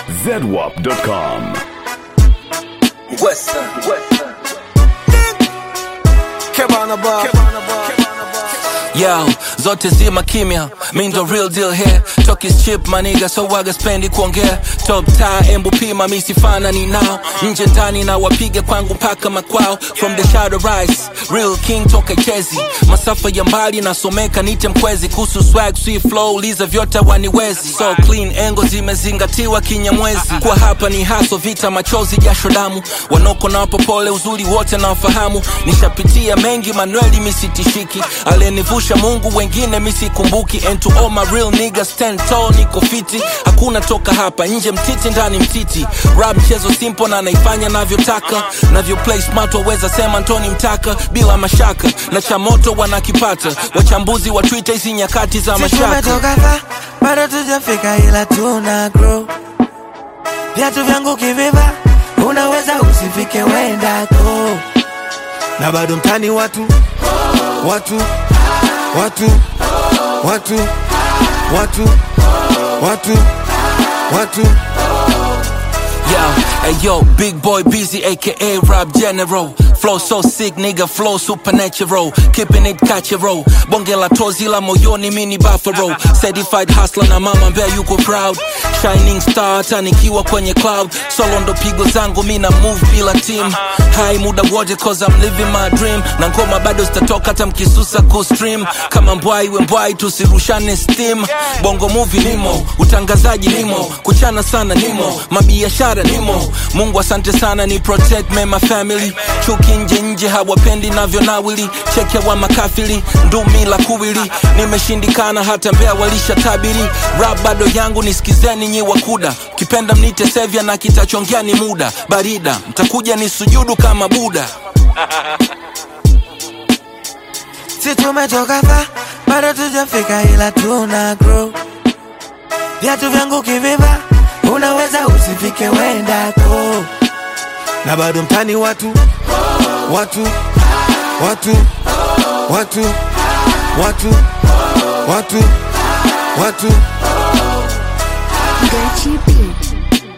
zedwap.com. Western, Western. Kebana bar. Yo, zote zima kimya, mi ndo real deal here Talk is cheap maniga, so waga spendi kuongea Top tie, embu pima, mi sifanani nao Nje ndani na wapige kwangu mpaka makwao From the shadow rise, real king toka chezi Masafa ya mbali nasomeka nite mkwezi Kuhusu swag, sweet flow, liza vyote waniwezi So clean, engo zimezingatiwa kinyamwezi Kwa hapa ni haso, vita, machozi, jasho damu Wanoko na wapopole, uzuri wote na wafahamu Nishapitia mengi, Manueli misitishiki Alenivusha Mungu, wengine misikumbuki And to all my real niggas, stand tall, niko fiti Hakuna toka hapa, nje mtiti, ndani mtiti Rap mchezo simple na naifanya navyotaka Navyo play smart, waweza sema Ntoni mtaka Bila mashaka, na cha moto wanakipata Wachambuzi wa Twitter, hizi nyakati za Sisi mashaka tumetoka fa bado tujafika ila tuna grow viatu vyangu kiviva unaweza usifike wendako na bado mtani watu watu watu watu watu watu watu Yo, hey yo, big boy busy, aka Rob General. Flow so sick, nigga, flow supernatural. Keeping it catchero. Bonge la tozi la moyoni, mini buffalo. Certified hustler na mama mbea yuko proud. Shining star, hata nikiwa kwenye cloud. Solo ndo pigo zangu, mina move bila team. High muda wote, cause I'm living my dream. Na ngoma bado zitatoka hata mkisusa kustream. Kama mbwai we mbwai, tusirushane steam. Bongo movie nimo, utangazaji nimo, kuchana sana nimo, mabiashara nimo. Mungu asante sana ni protect me my family. Chuki nje nje hawapendi navyo nawili. Cheke wa makafiri, ndumi la kuwili. Nimeshindikana hata mbea walisha tabiri. Rap bado yangu nisikizeni nyi wakuda. Kipenda mnite sevya na kitachongea ni muda. Barida, mtakuja ni sujudu kama Buda. si tumetoka fa bado tujafika ila tuna grow viatu vyangu kiviva unaweza usifike wendako na bado mtani watu watu watu watu watu watu watu Gachi Beat.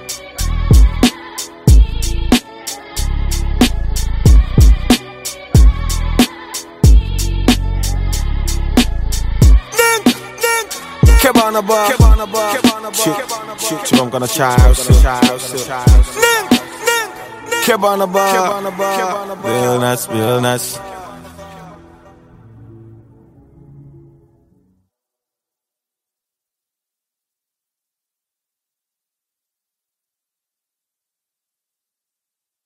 Kebana bar. Shoot, shoot, shoot, I'm gonna try out shit. Kebana bar. Real nice, real nice.